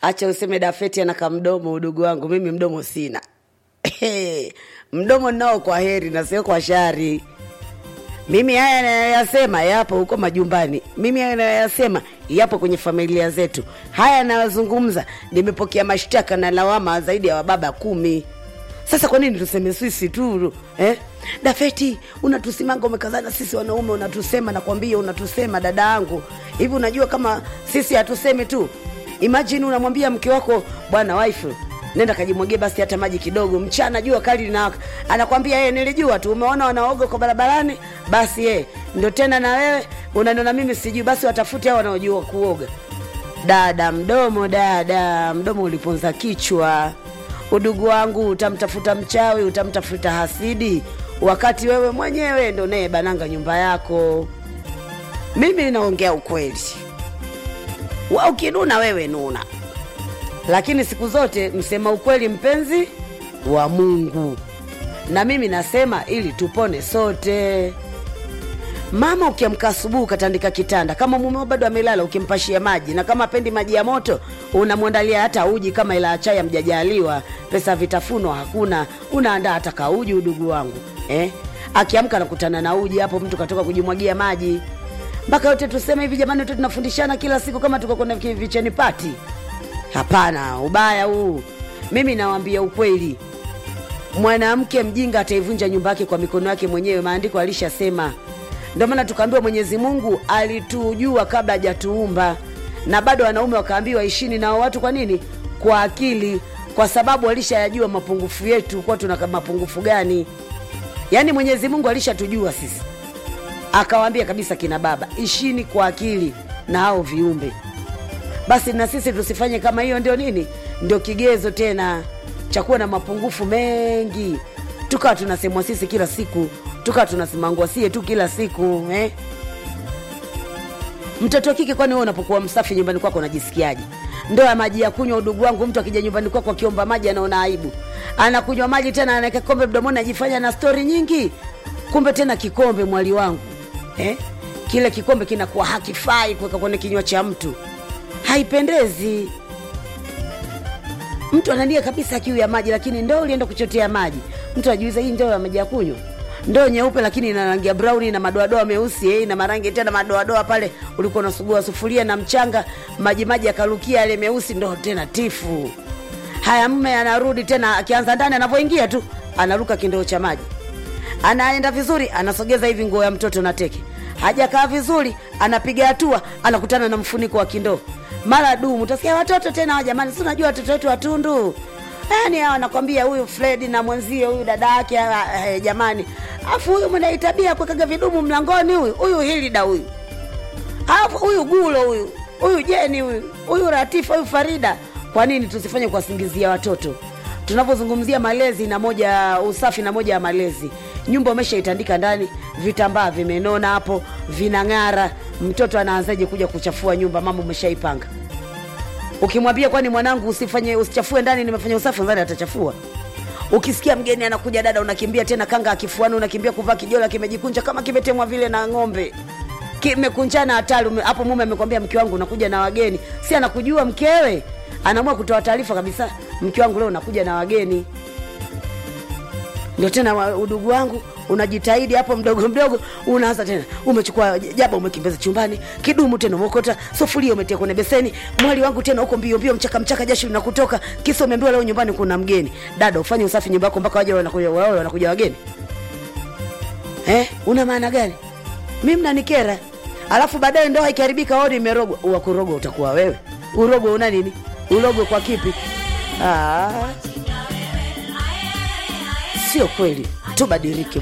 acha useme dafeti ana kamdomo udugu wangu mimi mdomo sina mdomo nao kwa heri na sio kwa shari mimi haya nayoyasema yapo huko majumbani mimi haya nayoyasema yapo kwenye familia zetu haya nayozungumza nimepokea mashtaka na lawama zaidi ya wababa kumi sasa kwa nini tuseme sisi tu eh? dafeti unatusimanga umekazana sisi wanaume unatusema nakwambia unatusema dada yangu hivi unajua kama sisi hatusemi tu imajini unamwambia mke wako bwana wife nenda kajimwagie basi hata maji kidogo mchana jua kali linawaka anakwambia yeye nilijua tu umeona wanaoga kwa barabarani basi yeye ndo tena na wewe unaniona mimi sijui basi watafute hao wanaojua kuoga dada mdomo dada mdomo uliponza kichwa udugu wangu utamtafuta mchawi utamtafuta hasidi wakati wewe mwenyewe ndo naye bananga nyumba yako mimi naongea ukweli wa ukinuna wewe nuna lakini siku zote msema ukweli mpenzi wa mungu na mimi nasema ili tupone sote mama ukiamka asubuhi ukatandika kitanda kama mumeo bado amelala ukimpashia maji na kama pendi maji ya moto unamwandalia hata uji kama ila chai amjajaliwa pesa vitafunwa hakuna unaandaa hata kauji udugu wangu eh? akiamka nakutana na uji hapo mtu katoka kujimwagia maji mpaka yote tuseme hivi jamani wote tunafundishana kila siku kama tuko kwenye vicheni pati hapana ubaya huu mimi nawambia ukweli mwanamke mjinga ataivunja nyumba yake kwa mikono yake mwenyewe maandiko alishasema ndio maana tukaambiwa mwenyezi mungu alitujua kabla hajatuumba na bado wanaume wakaambiwa ishini nao watu kwa nini kwa akili kwa sababu alishayajua mapungufu yetu kuwa tuna mapungufu gani yaani mwenyezi mungu alishatujua sisi akawaambia kabisa kina baba ishini kwa akili na hao viumbe basi na sisi tusifanye kama hiyo ndio nini ndio kigezo tena cha kuwa na mapungufu mengi tukawa tunasemwa sisi kila siku tukawa tunasimangwa sie tu kila siku eh? mtoto wa kike kwani wewe unapokuwa msafi nyumbani kwako unajisikiaje ndoo ya maji ya kunywa udugu wangu mtu akija nyumbani kwako akiomba maji anaona aibu anakunywa maji tena anaweka kikombe mdomoni ajifanya na stori nyingi kumbe tena kikombe mwali wangu eh? kile kikombe kinakuwa hakifai kuweka kwenye kinywa cha mtu haipendezi mtu anania kabisa kiu ya maji lakini ndoo ulienda kuchotea maji mtu ajuiza hii ndoo ya maji ya kunywa ndoo nyeupe lakini ina rangi ya brown na madoadoa meusi eh, na marangi tena madoadoa pale ulikuwa unasugua sufuria na mchanga maji maji yakarukia yale meusi ndo tena tifu haya mme anarudi tena akianza ndani anavyoingia tu anaruka kindoo cha maji anaenda vizuri anasogeza hivi nguo ya mtoto na teke hajakaa vizuri anapiga hatua anakutana na mfuniko wa kindoo mara dumu utasikia watoto tena jamani si unajua watoto wetu watundu yani hawa nakwambia huyu fredi na mwenzie huyu dada yake eh, jamani afu huyu mnaitabia kuwekaga vidumu mlangoni huyu huyu hilida huyu alafu huyu gulo huyu huyu jeni huyu huyu ratifa huyu farida kwa nini tusifanye kuwasingizia watoto tunapozungumzia malezi na moja usafi na moja ya malezi nyumba umeshaitandika ndani vitambaa vimenona hapo vinang'ara mtoto anaanzaje kuja kuchafua nyumba mama umeshaipanga ukimwambia kwani mwanangu usifanye usichafue ndani nimefanya usafi ndani atachafua ukisikia mgeni anakuja dada unakimbia tena kanga akifuani unakimbia kuvaa kijola kimejikunja kama kimetemwa vile na ng'ombe kimekunjana hatari ume- hapo mume amekwambia mke wangu unakuja na wageni si anakujua mkewe anaamua kutoa taarifa kabisa mke wangu leo unakuja na wageni ndio tena wa- udugu wangu unajitahidi hapo mdogo mdogo unaanza tena umechukua jaba umekimbiza chumbani kidumu tena umekota sufuria umetia kwenye beseni mwali wangu tena huko mbio mbio mchaka mchaka jasho linakutoka kisa umeambiwa leo nyumbani kuna mgeni dada ufanye usafi nyumba yako mpaka waje wanakuja wao wanakuja wageni eh una maana gani mimi mnanikera alafu baadaye ndoa ikiharibika odi imerogwa wakurogwa utakuwa wewe urogwe una nini urogwe kwa kipi ah. sio kweli tubadilike